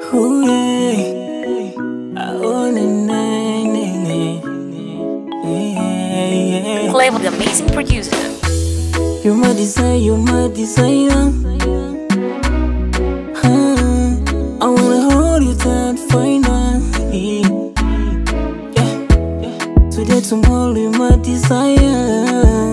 Ooh, yeah. Oh, na, na, na, na. Yeah, yeah. Flavor, the amazing producer. You're my desire, you're my designer. Huh. I wanna hold you tight, finally. Yeah. Today, tomorrow, you're my desire.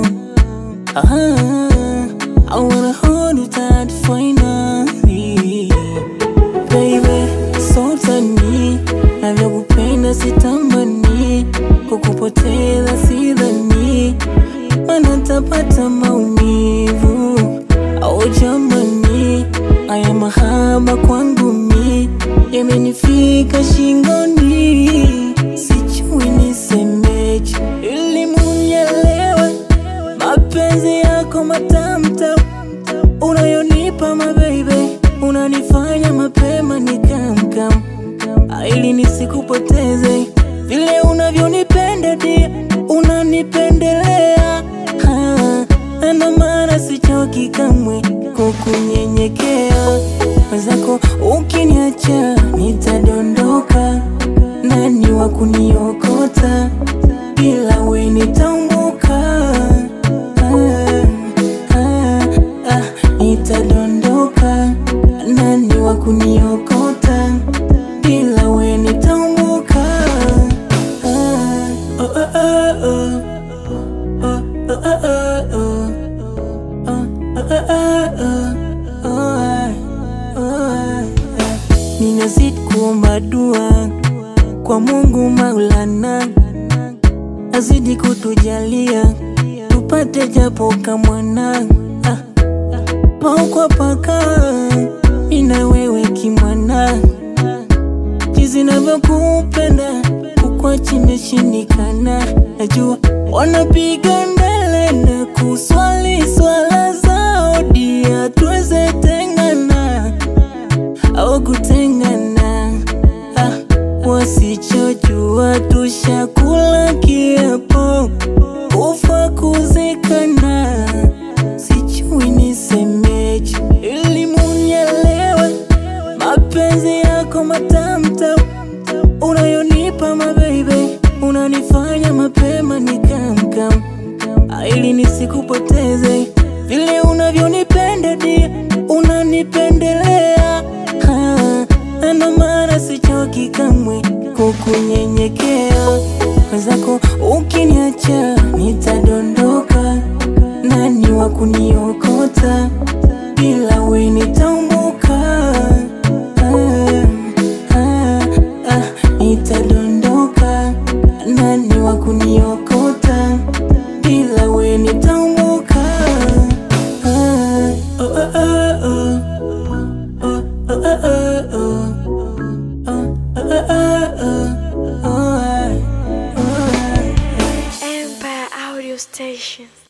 Uh-huh. I wanna hold you tight, finally. Baby, sultani, navyokupenda sitamani, kukupoteza sidhani, mana tapata maumivu au jamani, haya mahaba kwangu mi yamenifika shingoni, sijui nisemeje ili munielewe mapenzi yako matamtam unayonipa mabeibe unanifanya mapema nikamkam ili nisikupoteze vile unavyonipenda dia unanipendelea Ha, ndo maana sichoki kamwe kukunyenyekea wenzako ukiniacha nitadondoka nani wa kuniokota bila we nitaumbuka ah, ah, ah, nitadondoka nani wa kuniokota bila we nitaumbuka ah, oh, oh, oh, oh. Oh, oh, oh, oh, oh. Oh, oh, oh, oh, oh. Oh, ah, oh, ah, ah. ninazidi kuomba dua kwa Mungu Maulana azidi kutujalia tupate japo kamwana ah. paukwa paka mina wewe kimwana jinsi navyokupenda kukwachi imeshindikana najua wanapiga ndele na kuswali swala zao dia tuweze tengana au kutengana ah, wasichojua tushakula kiapo kufa kuzikana sijui nisemeje ili munielewe mapenzi yako matamtam unayonipa mabeibe unanifanya mapema nikamkam ili nisikupoteze vile unavyonipenda dia unanipendelea Ha, ndo maana sichoki kamwe kukunyenyekea wenzako ukiniacha nitadondoka nani wa kuniokota bila we nitaumbuka ah, ah, ah, nitadondoka nani wa kuniokota bila we nitaumbuka ah, oh, oh, oh, oh. Oh, oh, oh, oh, oh. Oh, oh, oh, oh. Oh, ah, oh, ah. Empire Audio Station.